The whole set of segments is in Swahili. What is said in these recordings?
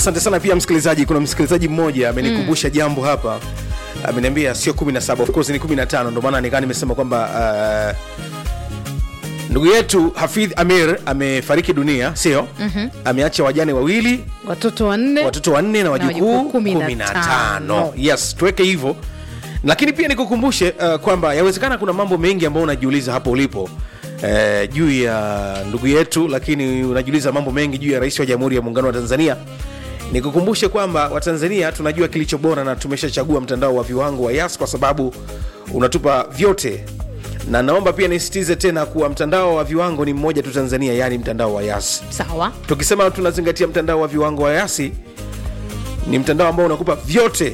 asante sana pia msikilizaji kuna msikilizaji mmoja amenikumbusha mm. jambo hapa ameniambia sio 17 of course ni 15 ndio maana nikaa nimesema kwamba uh, ndugu yetu hafidh amir amefariki dunia sio mm-hmm. ameacha wajane wawili watoto wanne watoto wanne na wajukuu wajukuu kumi na kumi na tano. tano yes tuweke hivyo lakini pia nikukumbushe uh, kwamba yawezekana kuna mambo mengi ambayo unajiuliza hapo ulipo uh, juu ya ndugu yetu lakini unajiuliza mambo mengi juu ya rais wa jamhuri ya muungano wa tanzania nikukumbushe kwamba watanzania tunajua kilicho bora na tumeshachagua mtandao wa viwango wa yas kwa sababu unatupa vyote na naomba pia nisitize tena kuwa mtandao wa viwango ni mmoja tu tanzania yaani mtandao wa yas sawa tukisema tunazingatia mtandao wa viwango wa yasi ni mtandao ambao unakupa vyote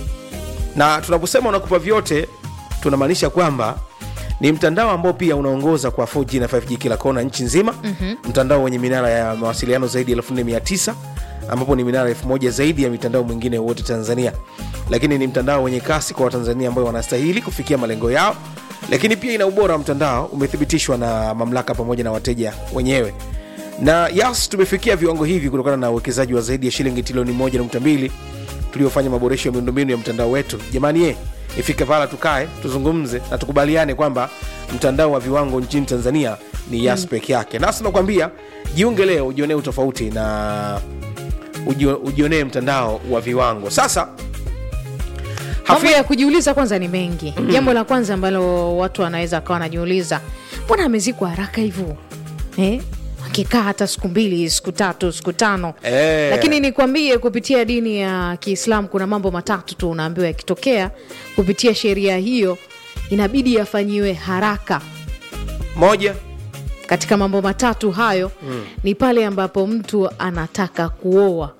na tunaposema unakupa vyote tunamaanisha kwamba ni mtandao ambao pia unaongoza kwa 4G na 5G kila kona nchi nzima mm-hmm. mtandao wenye minara ya mawasiliano zaidi ya 4900 ambapo ni minara 1000 zaidi ya mitandao mwingine wote tanzania lakini ni mtandao wenye kasi kwa watanzania ambao wanastahili kufikia malengo yao lakini pia ina ubora wa mtandao umethibitishwa na mamlaka pamoja na wateja wenyewe na yas tumefikia viwango hivi kutokana na uwekezaji wa zaidi ya shilingi trilioni 1.2 tuliofanya maboresho ya miundombinu ya mtandao wetu jamani ye ifike pala tukae tuzungumze na tukubaliane kwamba mtandao wa viwango nchini tanzania ni yas mm. peke yake nasi nakwambia jiunge leo ujionee utofauti na ujio- ujionee mtandao wa viwango sasa mambo Hafi- ya kujiuliza kwanza ni mengi mm. jambo la kwanza ambalo watu wanaweza akawa wanajiuliza mbona amezikwa haraka hivyo eh? akikaa hata siku mbili siku tatu siku tano Eh. lakini nikwambie kupitia dini ya kiislam kuna mambo matatu tu unaambiwa yakitokea kupitia sheria hiyo inabidi yafanyiwe haraka moja katika mambo matatu hayo mm. ni pale ambapo mtu anataka kuoa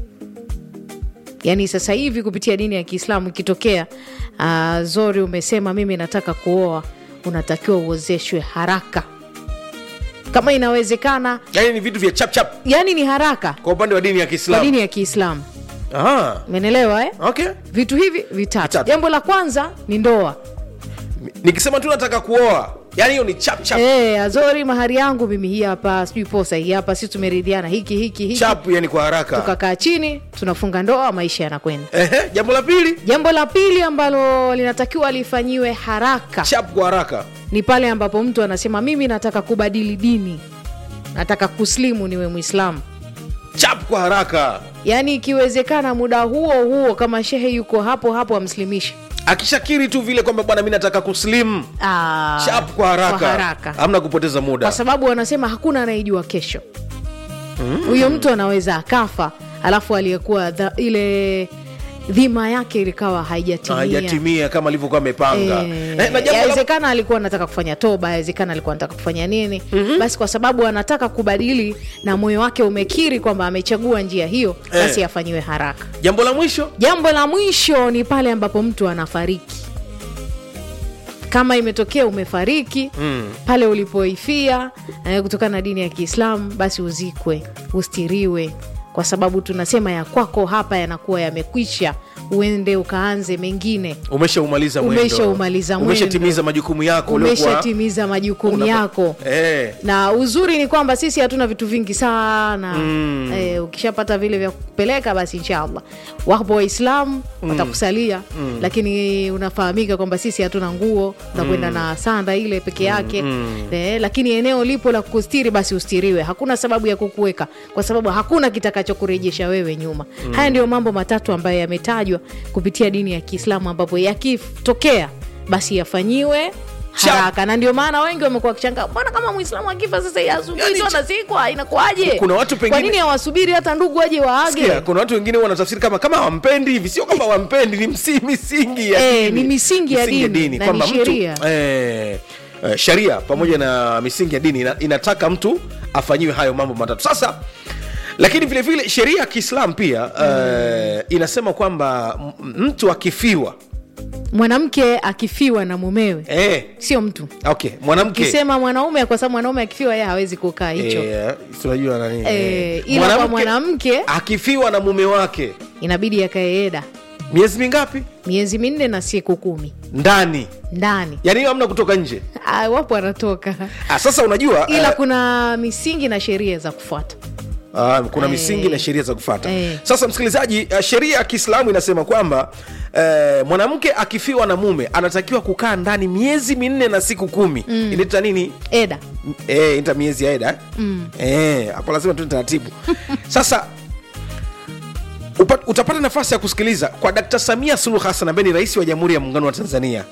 yaani sasa hivi kupitia dini ya kiislamu ikitokea uh, zori umesema mimi nataka kuoa unatakiwa uozeshwe haraka kama inawezekana yani ni vitu vya chapchap yani ni haraka kwa upande wa dini ya kwa kiislamu dini ya kiislamu Ah, umenelewa eh? okay vitu hivi vitatu Vitatu. jambo la kwanza ni ndoa nikisema tu nataka kuoa yani hiyo ni chapchap e, azori mahari yangu mimi hii hapa sijui posa hii hapa si tumeridhiana hiki hiki hiki chap yani kwa haraka tukakaa chini tunafunga ndoa maisha yanakwenda Ehe, jambo la pili jambo la pili ambalo linatakiwa lifanyiwe haraka chap kwa haraka ni pale ambapo mtu anasema mimi nataka kubadili dini nataka kuslimu niwe mwislamu chap kwa haraka yaani ikiwezekana muda huo huo kama shehe yuko hapo hapo amslimishe akishakiri tu vile kwamba bwana mi nataka kuslim Ah, chap kwa haraka, kwa haraka hamna kupoteza muda kwa sababu wanasema hakuna anayejua kesho huyo mtu anaweza akafa alafu aliyekuwa dha- ile dhima yake ilikawa haijatimia hajatimia kama alivyokuwa amepanga Eh, Eh, na jambo la- yawezekana alikuwa anataka kufanya toba yawezekana alikuwa anataka kufanya nini mm-hmm. basi kwa sababu anataka kubadili na moyo wake umekiri kwamba amechagua njia hiyo basi Eh. afanyiwe haraka jambo la mwisho jambo la mwisho ni pale ambapo mtu anafariki kama imetokea umefariki mm. pale ulipoifia eh, kutokana na dini ya kiislamu basi uzikwe ustiriwe kwa sababu tunasema ya kwako hapa yanakuwa yamekwisha uende ukaanze mengine umeshaumaliza mwendo. Umeshaumaliza mwendo. umeshatimiza majukumu yako uliokuwa- umeshatimiza majukumu unapa- yako eh, na uzuri ni kwamba sisi hatuna vitu vingi sana mm. eh, ukishapata vile vya kupeleka basi inshallah wapo waislamu mm. watakusalia mm. lakini unafahamika kwamba sisi hatuna nguo unakwenda mm. na sanda ile peke yake mm. eh, lakini eneo lipo la kukustiri basi ustiriwe hakuna sababu ya kukuweka kwa sababu hakuna kitakachokurejesha wewe nyuma mm. haya ndio mambo matatu ambayo yametajwa kupitia dini ya kiislamu ambapo yakitokea basi yafanyiwe Cha- haraka na ndio maana wengi wamekuwa wakishangaa mbona kama mwislamu akifa sasa asubiri Yani tu cha- anazikwa inakuwaje Kuna watu pengine- kwa nini hawasubiri hata ndugu waje waage sikia, kuna watu wengine wanatafsiri kama kama hawampendi hivi sio kama wampendi ni msi, misingi ya Eh, dini. ni misingi ya dini, na ni kwamba mtu sheria. eh, eh, sheria pamoja na misingi ya dini ina, inataka mtu afanyiwe hayo mambo matatu sasa lakini vile vile sheria ya kiislam pia eh, inasema kwamba m- mtu akifiwa mwanamke akifiwa na mumewe eh, sio mtu okay mwanamke kisema mwanaume kwa sababu mwanaume akifiwa yeye hawezi kukaa hicho eh, tunajua nani Eh, eh, ila kwa mwanamke akifiwa na mume wake inabidi akaeeda miezi mingapi miezi minne na siku kumi ndani ndani yani hiyo hamna kutoka nje Ah, wapo wanatoka ah, sasa unajua ila eh, kuna misingi na sheria za kufuata Ah, kuna Eh. misingi na sheria za kufata Eh. sasa msikilizaji uh, sheria ya kiislamu inasema kwamba uh, mwanamke akifiwa na mume anatakiwa kukaa ndani miezi minne na siku kumi mm. inaita nini eda Eh, ita miezi ya eda eh? mm. eh, hapo lazima tu taratibu sasa upa, utapata nafasi ya kusikiliza kwa Dkt. Samia Suluhu Hassan ambaye ni rais wa Jamhuri ya Muungano wa Tanzania,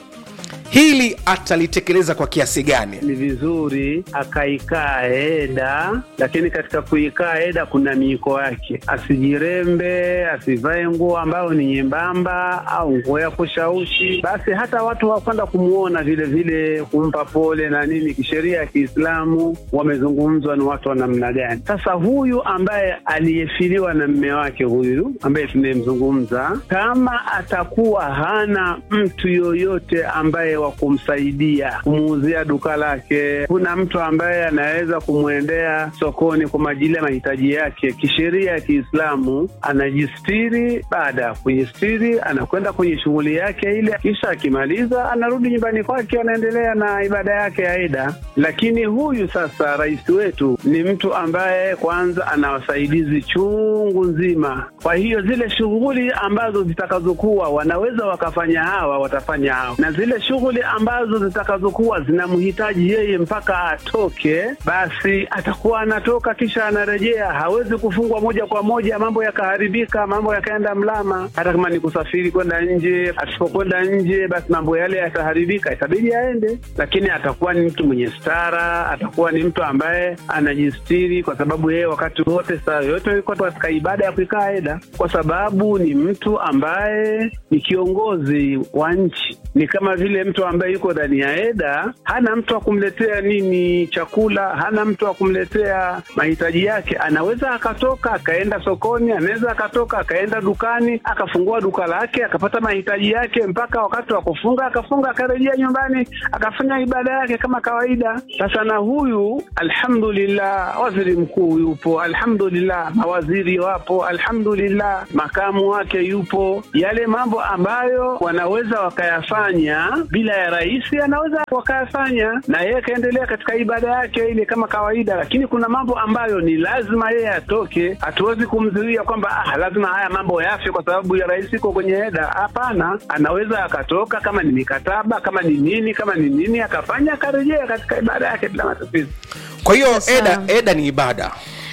hili atalitekeleza kwa kiasi gani? ni vizuri akaikaa eda, lakini katika kuikaa eda kuna miiko yake. Asijirembe, asivae nguo ambayo ni nyembamba au nguo ya kushaushi. Basi hata watu wakwenda kumwona vile vile, kumpa pole na nini, kisheria ya Kiislamu wamezungumzwa ni watu wa namna gani. Sasa huyu ambaye aliyefiliwa na mme wake huyu ambaye tunayemzungumza, kama atakuwa hana mtu yoyote ambaye wa kumsaidia kumuuzia duka lake, kuna mtu ambaye anaweza kumwendea sokoni kwa ajili ya mahitaji yake, kisheria ya Kiislamu anajistiri. Baada ya kujistiri, anakwenda kwenye shughuli yake ile, kisha akimaliza anarudi nyumbani kwake, anaendelea na ibada yake ya ida. Lakini huyu sasa, rais wetu ni mtu ambaye kwanza ana wasaidizi chungu nzima. Kwa hiyo zile shughuli ambazo zitakazokuwa wanaweza wakafanya hawa, watafanya hawa, na zile shughuli ambazo zitakazokuwa zinamhitaji yeye mpaka atoke, basi atakuwa anatoka kisha anarejea. Hawezi kufungwa moja kwa moja, mambo yakaharibika, mambo yakaenda mlama. Hata kama ni kusafiri kwenda nje, asipokwenda nje, basi mambo yale yataharibika, itabidi aende, lakini atakuwa ni mtu mwenye stara, atakuwa ni mtu ambaye anajistiri, kwa sababu yeye wakati wote, saa yote yuko katika ibada ya kuikaa eda, kwa sababu ni mtu ambaye ni kiongozi wa nchi. Ni kama vile mtu ambaye yuko ndani ya eda, hana mtu wa kumletea nini chakula, hana mtu wa kumletea mahitaji yake. Anaweza akatoka akaenda sokoni, anaweza akatoka akaenda dukani, akafungua duka lake, akapata mahitaji yake mpaka wakati wa kufunga, akafunga, akarejea nyumbani, akafanya ibada yake kama kawaida. Sasa na huyu alhamdulillah, waziri mkuu yupo, alhamdulillah, mawaziri wapo, alhamdulillah, makamu wake yupo. Yale mambo ambayo wanaweza wakayafanya bila ya rais, anaweza wakayafanya na yeye akaendelea katika ibada yake ile kama kawaida, lakini kuna mambo ambayo ni lazima yeye atoke. Hatuwezi kumzuia kwamba ah, lazima haya mambo yafe kwa sababu ya rais iko kwenye eda. Hapana, anaweza akatoka, kama ni mikataba, kama ni nini, kama ni nini, akafanya akarejea katika ibada yake bila matatizo. Kwa hiyo Sasa- eda, eda ni ibada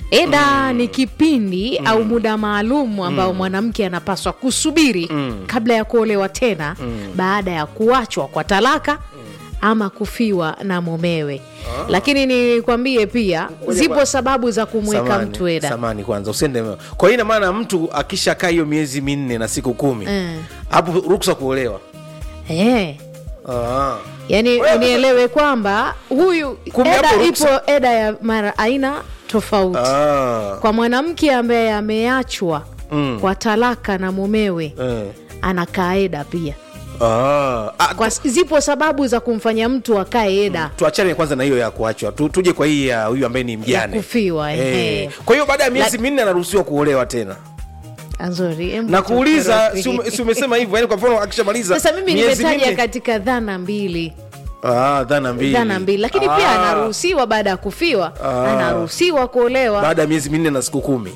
eda ni kipindi au muda maalum ambao mwanamke anapaswa kusubiri kabla ya kuolewa tena baada ya kuachwa kwa talaka ama kufiwa na mumewe lakini nikwambie pia zipo sababu za kumweka Samani, mtu eda samani kwanza usiende kwa hiyo ina maana mtu akishakaa hiyo miezi minne na siku kumi Eh. hapo ruksa kuolewa eh. ah. yani Wewe- unielewe kwamba huyu Kumbe eda hapo ipo ruksa. eda ya mara aina tofauti Ah. kwa mwanamke ambaye ameachwa Mm. kwa talaka na mumewe Eh. anakaa eda pia Ah. Ah, kwa zipo sababu za kumfanya mtu akae eda tuachane kwanza na hiyo ya kuachwa tu, tuje kwa hii ya huyu ambaye ni mjane Ya kufiwa, ehe. eh. kwa hiyo baada ya miezi La- minne anaruhusiwa kuolewa tena nzuri em, na kuuliza tutakorofi. si ume- si umesema hivyo yani kwa mfano akishamaliza sasa mimi miezi nimetaja minne- katika dhana mbili ah, dhana mbili dhana mbili lakini pia Ah, anaruhusiwa baada ya kufiwa Ah. anaruhusiwa kuolewa baada ya miezi minne na siku kumi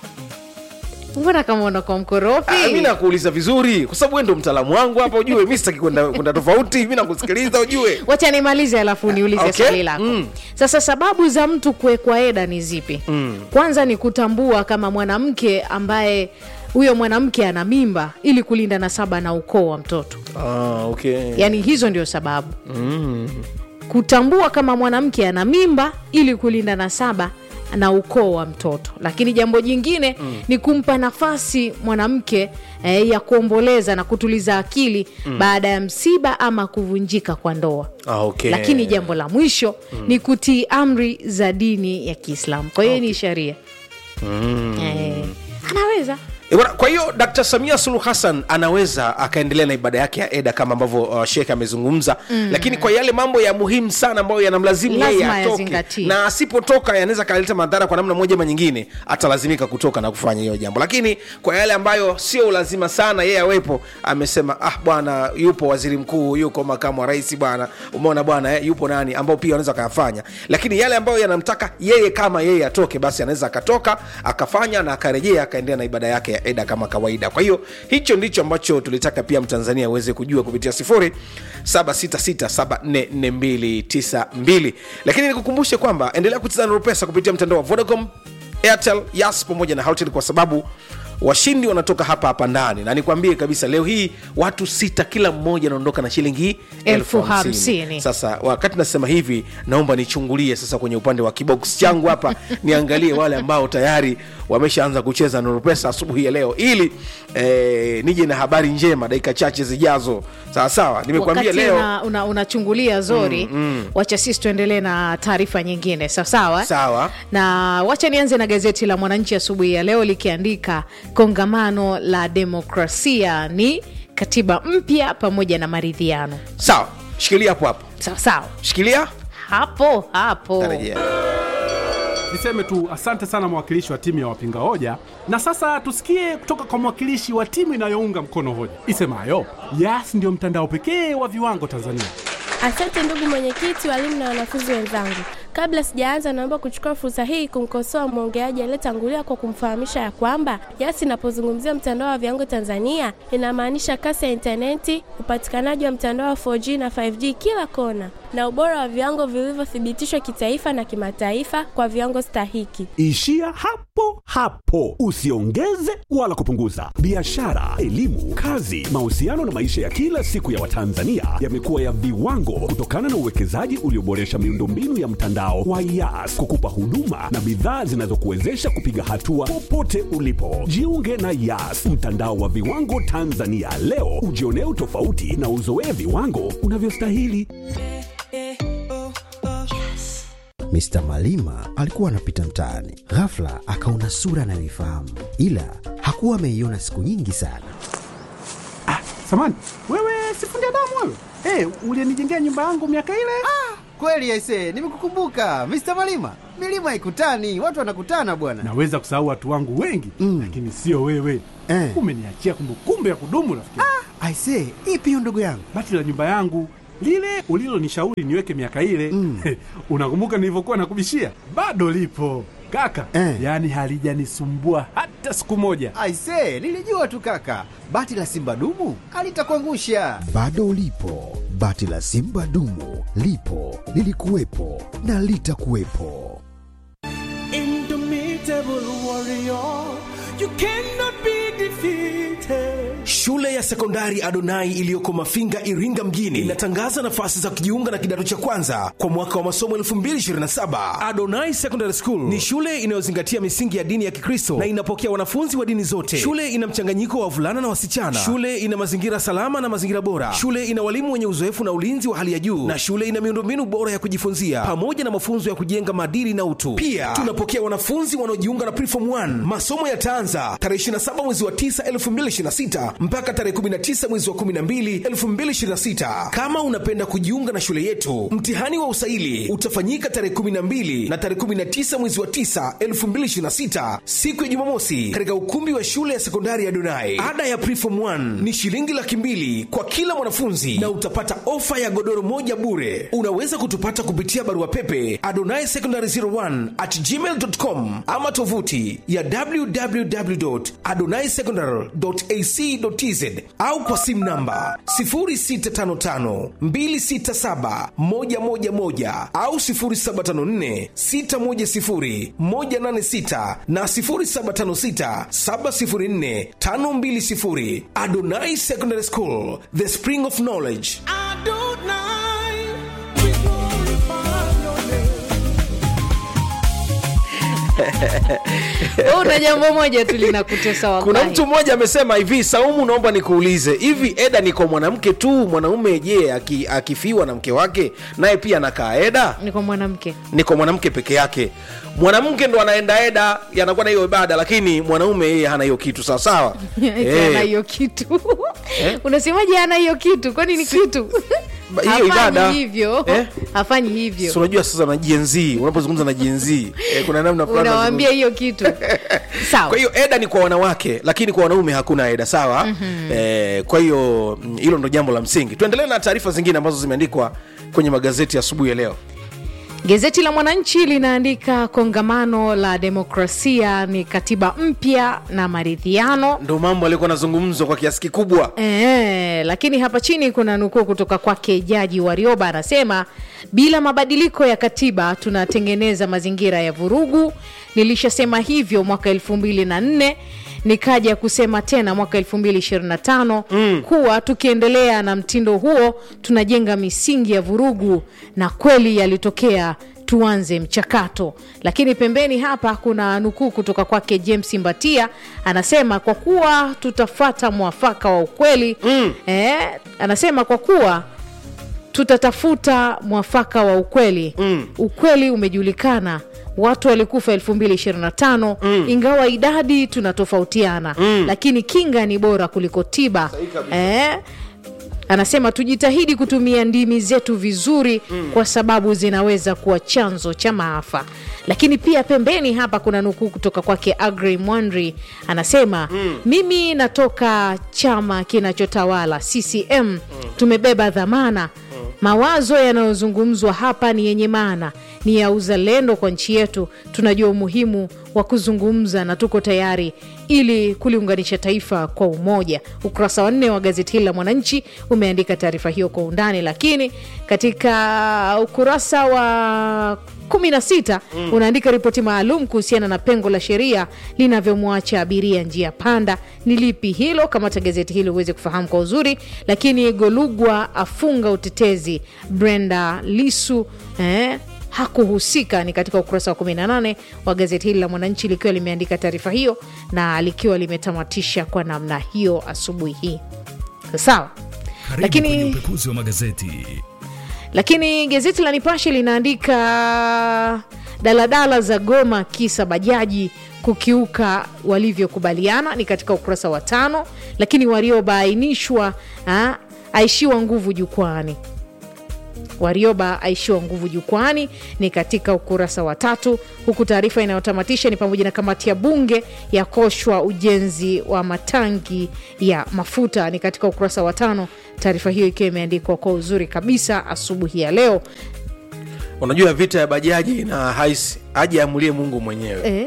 mbona kama unakuwa Ah, mi mkorofi nakuuliza vizuri kwa sababu wewe ndo mtaalamu wangu hapa ujue mi sitaki kwenda kwenda tofauti mi nakusikiliza ujue wacha nimalize alafu niulize Okay. swali lako Mm. sasa sababu za mtu kuwekwa eda ni zipi mm. kwanza ni kutambua kama mwanamke ambaye huyo mwanamke ana mimba ili kulinda nasaba na ukoo wa mtoto ah, okay. yaani hizo ndio sababu mm. kutambua kama mwanamke ana mimba ili kulinda nasaba na ukoo wa mtoto lakini jambo jingine mm. ni kumpa nafasi mwanamke eh, ya kuomboleza na kutuliza akili mm. baada ya msiba ama kuvunjika kwa ndoa Ah, okay. lakini jambo la mwisho mm. ni kutii amri za dini ya kiislamu kwa hiyo ni sharia mm. eh, anaweza E bwana, kwa hiyo Dkt. Samia Suluhu Hassan anaweza akaendelea na ibada yake ya eda kama ambavyo uh, Sheikh amezungumza mm. Lakini kwa yale mambo ya muhimu sana ambayo yanamlazimu yeye Lazima atoke, yazingatie. na asipotoka yanaweza kaleta madhara kwa namna moja ama nyingine, atalazimika kutoka na kufanya hiyo jambo. Lakini kwa yale ambayo sio lazima sana yeye awepo, amesema ah, bwana, yupo waziri mkuu, yuko makamu wa rais, bwana, umeona bwana eh, yupo nani ambao pia wanaweza akayafanya. Lakini yale ambayo yanamtaka yeye kama yeye atoke, basi anaweza akatoka akafanya na akarejea akaendelea na ibada yake ya eda kama kawaida. Kwa hiyo hicho ndicho ambacho tulitaka pia Mtanzania aweze kujua kupitia sifuri 766744292 lakini nikukumbushe kwamba endelea kucheza na Rupesa kupitia mtandao wa Vodacom, Airtel, Yas pamoja na Houghton kwa sababu washindi wanatoka hapa hapa ndani, na nikwambie kabisa, leo hii watu sita, kila mmoja anaondoka na shilingi Elfu hamsini. Sasa wakati nasema hivi, naomba nichungulie sasa kwenye upande wa kibox changu hapa niangalie wale ambao tayari wameshaanza kucheza Nuru Pesa asubuhi ya leo, ili eh, nije na habari njema dakika chache zijazo. Sawa sawa, nimekwambia wakati leo una- una- unachungulia zori wacha sisi tuendelee na taarifa nyingine sawasawa Sawa. na wacha nianze na gazeti la mwananchi asubuhi ya leo likiandika kongamano la demokrasia ni katiba mpya pamoja na maridhiano sawa, shikilia hapo hapo, sawasawa shikilia hapo hapo tarejea. Niseme tu asante sana mwakilishi wa timu ya wapinga hoja, na sasa tusikie kutoka kwa mwakilishi wa timu inayounga mkono hoja isemayo Yas ndio mtandao pekee wa viwango Tanzania. Asante ndugu mwenyekiti, walimu na wanafunzi wenzangu. Kabla sijaanza, naomba kuchukua fursa hii kumkosoa mwongeaji aliyetangulia kwa kumfahamisha ya kwamba Yas inapozungumzia mtandao wa viwango Tanzania inamaanisha kasi ya intaneti, upatikanaji wa mtandao wa 4G na 5G kila kona, na ubora wa viwango vilivyothibitishwa kitaifa na kimataifa kwa viwango stahiki. Ishia hapo hapo, usiongeze wala kupunguza. Biashara, elimu, kazi, mahusiano na maisha ya kila siku ya Watanzania yamekuwa ya viwango kutokana na uwekezaji ulioboresha miundombinu ya mtandao wa Yas kukupa huduma na bidhaa zinazokuwezesha kupiga hatua popote ulipo. Jiunge na Yas, mtandao wa viwango Tanzania leo, ujionee utofauti na uzoee viwango unavyostahili. Mr. Malima alikuwa anapita mtaani, ghafla akaona sura anayoifahamu, ila hakuwa ameiona siku nyingi sana. Samani wewe, sifundi damu wewe, hey, ulienijengea nyumba yangu miaka ile. Kweli aise, nimekukumbuka Mr. Malima. Milima haikutani, watu wanakutana bwana. Naweza kusahau watu wangu wengi Mm. lakini sio wewe Eh. umeniachia kumbukumbu ya kudumu rafiki. Aise, ipi hiyo ndugu yangu? Bati la nyumba yangu lile ulilonishauri niweke miaka ile Mm. unakumbuka nilivyokuwa nakubishia? Bado lipo kaka Eh. yaani halijanisumbua hata siku moja. Aise, nilijua tu kaka, bati la simba dumu alitakuangusha. Bado ulipo, bati la simba dumu lipo, lilikuwepo na litakuwepo. Shule ya sekondari Adonai iliyoko Mafinga, Iringa mjini inatangaza nafasi za kujiunga na kidato cha kwanza kwa mwaka wa masomo 2027. Adonai Secondary School ni shule inayozingatia misingi ya dini ya Kikristo na inapokea wanafunzi wa dini zote. Shule ina mchanganyiko wa wavulana na wasichana. Shule ina mazingira salama na mazingira bora. Shule ina walimu wenye uzoefu na ulinzi wa hali ya juu, na shule ina miundombinu bora ya kujifunzia pamoja na mafunzo ya kujenga maadili na utu. Pia tunapokea wanafunzi wanaojiunga na Preform 1. Masomo yataanza tarehe 27 mwezi wa 9 2026 mpaka tarehe 19 mwezi wa 12 2026. Kama unapenda kujiunga na shule yetu, mtihani wa usaili utafanyika tarehe 12 na tarehe 19 mwezi wa 9 2026, siku ya Jumamosi, katika ukumbi wa shule ya sekondari ya Donai. Ada ya Preform 1 ni shilingi laki mbili kwa kila mwanafunzi na utapata ofa ya godoro moja bure. Unaweza kutupata kupitia barua pepe adonai secondary 01 at gmail.com ama tovuti ya www.adonaisecondary.ac.tz au kwa simu namba 0655267111 au 0754610186 na 0756704520. Adonai Secondary School, the spring of knowledge. Wewe una jambo moja tu linakutesa wallahi. kuna mtu mmoja amesema hivi saumu naomba nikuulize hivi eda ni kwa mwanamke tu mwanaume je aki, akifiwa na mke wake naye pia anakaa eda ni kwa mwanamke ni kwa mwanamke peke yake mwanamke ndo anaenda eda anakuwa na hiyo ibada lakini mwanaume yeye hana hiyo kitu sawasawa ana hiyo kitu unasemaje ana hiyo kitu kwani ni kitu Ba- hiyo Hafanyi ibada. hivyo Eh? hafanyi hivyo Si unajua sasa na jenz unapozungumza na jenz eh, kuna namna fulani unawambia hiyo kitu sawa kwa hiyo eda ni kwa wanawake lakini kwa wanaume hakuna eda sawa mm-hmm. eh, kwa hiyo mm, hilo ndo jambo la msingi tuendelee na taarifa zingine ambazo zimeandikwa kwenye magazeti asubuhi ya leo Gazeti la Mwananchi linaandika kongamano la demokrasia ni katiba mpya na maridhiano. ndo mambo alikuwa anazungumzwa kwa kiasi kikubwa E, lakini hapa chini kuna nukuu kutoka kwake Jaji Warioba anasema, bila mabadiliko ya katiba tunatengeneza mazingira ya vurugu. Nilishasema hivyo mwaka elfu mbili na nne nikaja kusema tena mwaka 2025 mm. kuwa tukiendelea na mtindo huo tunajenga misingi ya vurugu, na kweli yalitokea tuanze mchakato. Lakini pembeni hapa kuna nukuu kutoka kwake James Mbatia, anasema kwa kuwa tutafuata mwafaka wa ukweli mm. eh, anasema kwa kuwa tutatafuta mwafaka wa ukweli mm. ukweli umejulikana watu walikufa 2025 mm. ingawa idadi tunatofautiana mm. lakini kinga ni bora kuliko tiba eh, anasema tujitahidi kutumia ndimi zetu vizuri mm. kwa sababu zinaweza kuwa chanzo cha maafa lakini pia pembeni hapa kuna nukuu kutoka kwake agri mwandri anasema mm. mimi natoka chama kinachotawala ccm mm. tumebeba dhamana mawazo yanayozungumzwa hapa ni yenye maana ni ya uzalendo kwa nchi yetu tunajua umuhimu wa kuzungumza na tuko tayari ili kuliunganisha taifa kwa umoja ukurasa wa nne wa gazeti hili la mwananchi umeandika taarifa hiyo kwa undani lakini katika ukurasa wa 16 mm. unaandika ripoti maalum kuhusiana na pengo la sheria linavyomwacha abiria njia panda ni lipi hilo kamata gazeti hili uweze kufahamu kwa uzuri lakini golugwa afunga utetezi brenda lisu eh, hakuhusika ni katika ukurasa wa 18 wa gazeti hili la mwananchi likiwa limeandika taarifa hiyo na likiwa limetamatisha kwa namna hiyo asubuhi hii sawa Karibu Lakini- kwenye upekuzi wa magazeti. lakini gazeti la nipashe linaandika daladala za goma kisa bajaji kukiuka walivyokubaliana ni katika ukurasa wa tano lakini waliobaainishwa ah, aishiwa nguvu jukwani warioba aishiwa nguvu jukwani ni katika ukurasa wa tatu huku taarifa inayotamatisha ni pamoja na kamati ya bunge yakoshwa ujenzi wa matangi ya mafuta ni katika ukurasa wa tano taarifa hiyo ikiwa imeandikwa kwa uzuri kabisa asubuhi ya leo unajua vita ya bajaji na haisi aje amulie mungu mwenyewe eh?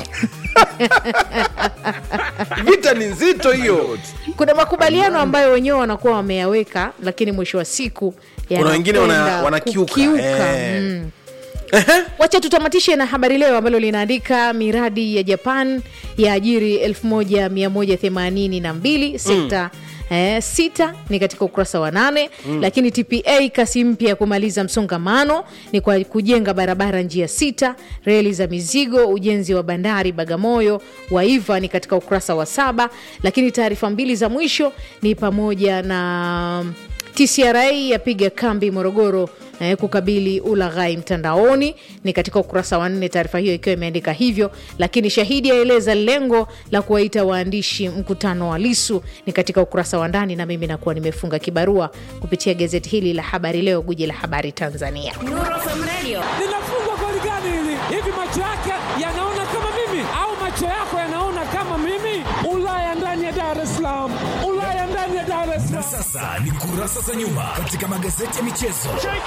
vita ni nzito hiyo kuna makubaliano ambayo wenyewe wanakuwa wameyaweka lakini mwisho wa siku Kuna wengine wana- yanakwenda wanakiuka, kukiuka. eh. Mm. wacha tutamatishe na habari leo ambalo linaandika miradi ya japan ya ajiri 1182 sekta Eh, sita ni katika ukurasa wa nane mm. lakini tpa kasi mpya ya kumaliza msongamano ni kwa kujenga barabara njia sita reli za mizigo ujenzi wa bandari bagamoyo waiva ni katika ukurasa wa saba lakini taarifa mbili za mwisho ni pamoja na tcra yapiga kambi morogoro eh, kukabili ulaghai mtandaoni ni katika ukurasa wa nne taarifa hiyo ikiwa imeandika hivyo lakini shahidi aeleza lengo la kuwaita waandishi mkutano wa lisu ni katika ukurasa wa ndani na mimi nakuwa nimefunga kibarua kupitia gazeti hili la habari leo guji la habari tanzania linafungwa goli gani hili hivi macho yake yanaona kama mimi au macho yako yanaona kama mimi ulaya ndani ya dar es salaam ulaya ndani ya dar es Na salaam sasa ni kurasa za nyuma katika magazeti ya michezo.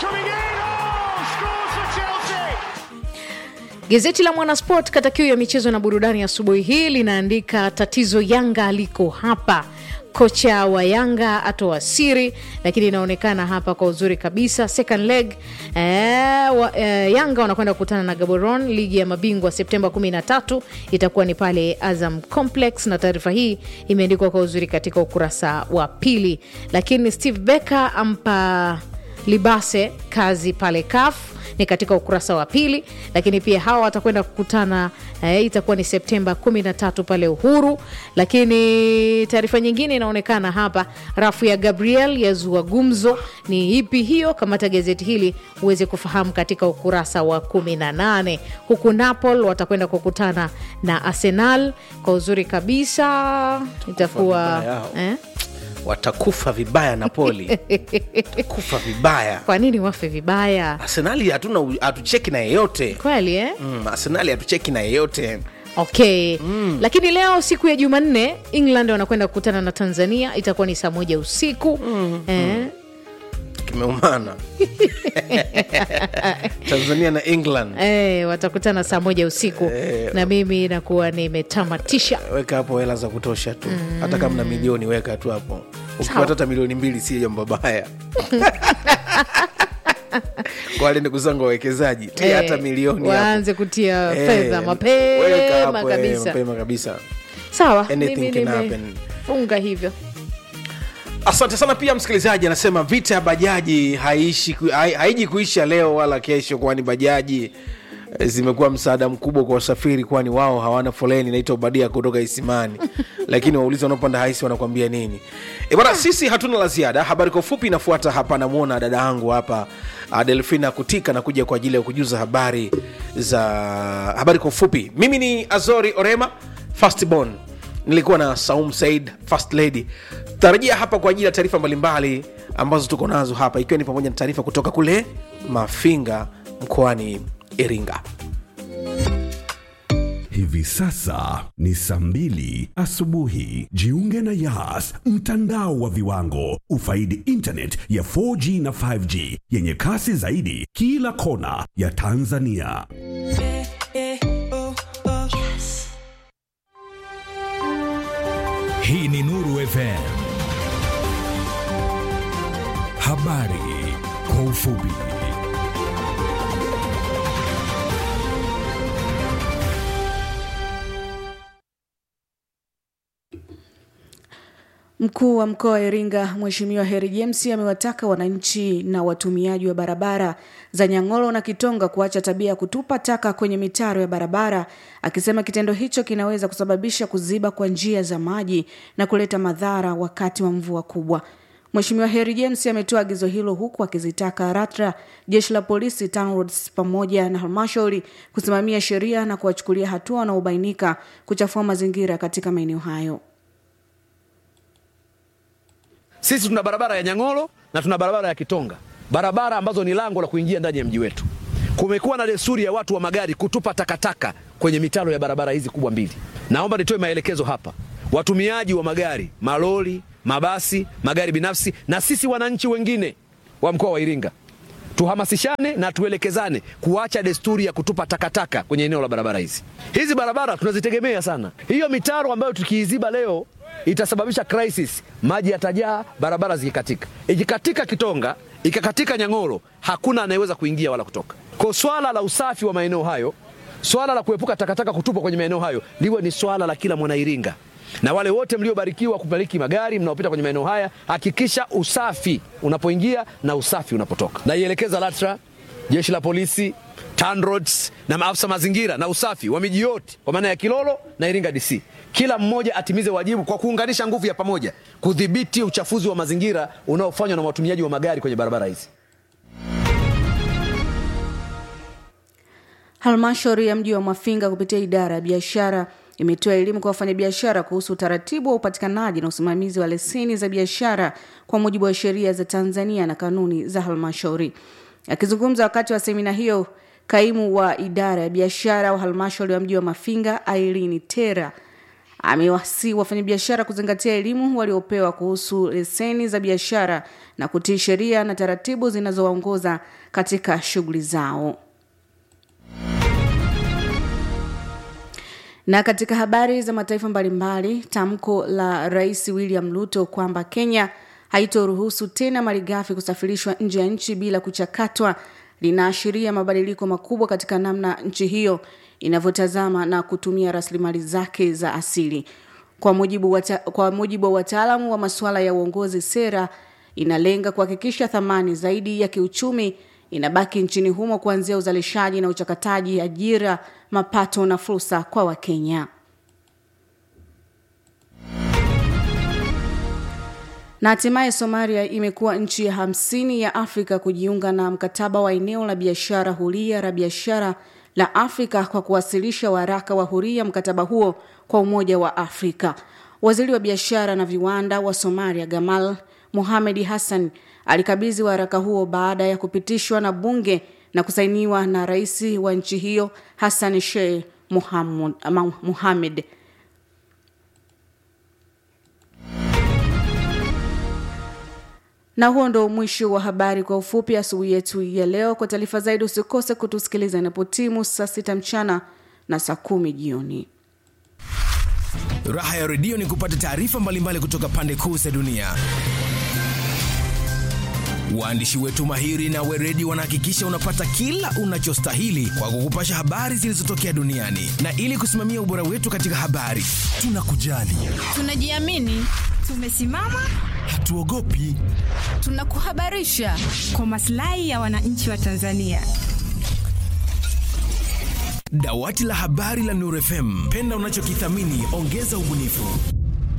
Gazeti la Mwanasport kata kiu ya michezo na burudani asubuhi hii linaandika tatizo Yanga liko hapa, kocha wa Yanga atoa siri, lakini inaonekana hapa kwa uzuri kabisa. Second leg eh, wa, eh, Yanga wanakwenda kukutana na Gaborone, ligi ya mabingwa Septemba 13 itakuwa ni pale Azam Complex, na taarifa hii imeandikwa kwa uzuri katika ukurasa wa pili. Lakini Steve Becker ampa libase kazi pale kaf ni katika ukurasa wa pili lakini pia hawa watakwenda kukutana eh, itakuwa ni septemba 13 pale uhuru lakini taarifa nyingine inaonekana hapa rafu ya gabriel yazua gumzo ni ipi hiyo kamata gazeti hili uweze kufahamu katika ukurasa wa 18 huku napol watakwenda kukutana na arsenal kwa uzuri kabisa itakuwa vibaya hao. eh? watakufa vibaya napoli kufa vibaya kwa nini wafe vibaya arsenali hatuna hatucheki na yeyote kweli eh? mm, arsenali hatucheki na yeyote okay mm. lakini leo siku ya jumanne england wanakwenda kukutana na tanzania itakuwa ni saa moja usiku mm. eh, kimeumana tanzania na england eh, watakutana saa moja usiku Eh. na mimi nakuwa nimetamatisha weka hapo hela za kutosha tu mm. hata kama na milioni weka tu hapo ukipata hata milioni mbili si jambo baya kwa wale ndugu zangu wawekezaji tia Eh, hata milioni hapo. waanze kutia Eh, fedha weka mapema hapo, eh, kabisa mapema kabisa sawa Anything mimi can happen. nimefunga hivyo asante sana pia msikilizaji anasema vita ya bajaji haishi ku- hai- haiji kuisha leo wala kesho kwani bajaji eh, zimekuwa msaada mkubwa kwa wasafiri kwani wao hawana foleni naitwa badia kutoka isimani lakini waulizi wanaopanda haisi wanakuambia nini e bana sisi hatuna la ziada habari kwa ufupi inafuata hapa namwona dada yangu hapa ah, delfina kutika na kuja kwa ajili ya kujuza habari za habari kwa ufupi mimi ni azori orema fastborn nilikuwa na saum said first lady tarajia hapa kwa ajili ya taarifa mbalimbali ambazo tuko nazo hapa ikiwa ni pamoja na taarifa kutoka kule mafinga mkoani iringa Hivi sasa ni saa mbili asubuhi. Jiunge na Yas, mtandao wa viwango. Ufaidi internet ya 4G na 5G yenye kasi zaidi kila kona ya Tanzania. Hii ni Nuru FM. Habari kwa ufupi. Mkuu wa mkoa wa Iringa Mheshimiwa Heri James amewataka wananchi na watumiaji wa barabara za Nyang'oro na Kitonga kuacha tabia ya kutupa taka kwenye mitaro ya barabara, akisema kitendo hicho kinaweza kusababisha kuziba kwa njia za maji na kuleta madhara wakati wa mvua kubwa. Mheshimiwa Heri James ametoa agizo hilo huku akizitaka RATRA, jeshi la polisi, TANROADS pamoja na halmashauri kusimamia sheria na kuwachukulia hatua wanaobainika kuchafua mazingira katika maeneo hayo. Sisi tuna barabara ya Nyang'oro na tuna barabara ya Kitonga, barabara ambazo ni lango la kuingia ndani ya mji wetu. Kumekuwa na desturi ya watu wa magari kutupa takataka kwenye mitaro ya barabara hizi kubwa mbili. Naomba nitoe maelekezo hapa, watumiaji wa magari, malori, mabasi, magari binafsi na sisi wananchi wengine wa mkoa wa Iringa tuhamasishane na tuelekezane kuacha desturi ya kutupa takataka kwenye eneo la barabara hizi. Hizi barabara tunazitegemea sana. Hiyo mitaro ambayo tukiiziba leo itasababisha crisis, maji yatajaa, barabara zikikatika. Ikikatika Kitonga, ikakatika Nyang'oro, hakuna anayeweza kuingia wala kutoka. Kwa swala la usafi wa maeneo hayo, swala la kuepuka takataka kutupwa kwenye maeneo hayo liwe ni swala la kila mwanairinga na wale wote mliobarikiwa kumiliki magari mnaopita kwenye maeneo haya, hakikisha usafi unapoingia na usafi unapotoka. Naielekeza LATRA, jeshi la polisi, TANROADS na maafisa mazingira na usafi wa miji yote kwa maana ya Kilolo na Iringa DC, kila mmoja atimize wajibu kwa kuunganisha nguvu ya pamoja kudhibiti uchafuzi wa mazingira unaofanywa na watumiaji wa magari kwenye barabara hizi. Halmashauri ya mji wa Mafinga kupitia idara ya biashara imetoa elimu kwa wafanyabiashara kuhusu utaratibu wa upatikanaji na usimamizi wa leseni za biashara kwa mujibu wa sheria za Tanzania na kanuni za halmashauri. Akizungumza wakati wa semina hiyo, kaimu wa idara ya biashara wa halmashauri ya mji wa Mafinga Aileen Tera amewasi wafanyabiashara kuzingatia elimu waliopewa kuhusu leseni za biashara na kutii sheria na taratibu zinazowaongoza katika shughuli zao. Na katika habari za mataifa mbalimbali, tamko la Rais William Ruto kwamba Kenya haitoruhusu tena malighafi kusafirishwa nje ya nchi bila kuchakatwa linaashiria mabadiliko makubwa katika namna nchi hiyo inavyotazama na kutumia rasilimali zake za asili. Kwa mujibu, wata, kwa mujibu wa wataalamu wa masuala ya uongozi, sera inalenga kuhakikisha thamani zaidi ya kiuchumi inabaki nchini humo kuanzia uzalishaji na uchakataji, ajira, mapato na fursa kwa Wakenya. Na hatimaye Somalia imekuwa nchi ya hamsini ya Afrika kujiunga na mkataba wa eneo la biashara huria la biashara la Afrika kwa kuwasilisha waraka wa huria mkataba huo kwa Umoja wa Afrika. Waziri wa biashara na viwanda wa Somalia Gamal Mohamed Hassan alikabidhi waraka huo baada ya kupitishwa na bunge na kusainiwa na rais wa nchi hiyo Hassan Sheikh Mohamed. Na huo ndo mwisho wa habari kwa ufupi asubuhi yetu ya leo. Kwa taarifa zaidi, usikose kutusikiliza inapotimu saa sita mchana na saa kumi jioni. Raha ya redio ni kupata taarifa mbalimbali kutoka pande kuu za dunia. Waandishi wetu mahiri na weredi wanahakikisha unapata kila unachostahili kwa kukupasha habari zilizotokea duniani, na ili kusimamia ubora wetu katika habari, tunakujali, tunajiamini, tumesimama, hatuogopi, tunakuhabarisha kwa maslahi ya wananchi wa Tanzania. Dawati la habari la Nuru FM, penda unachokithamini, ongeza ubunifu.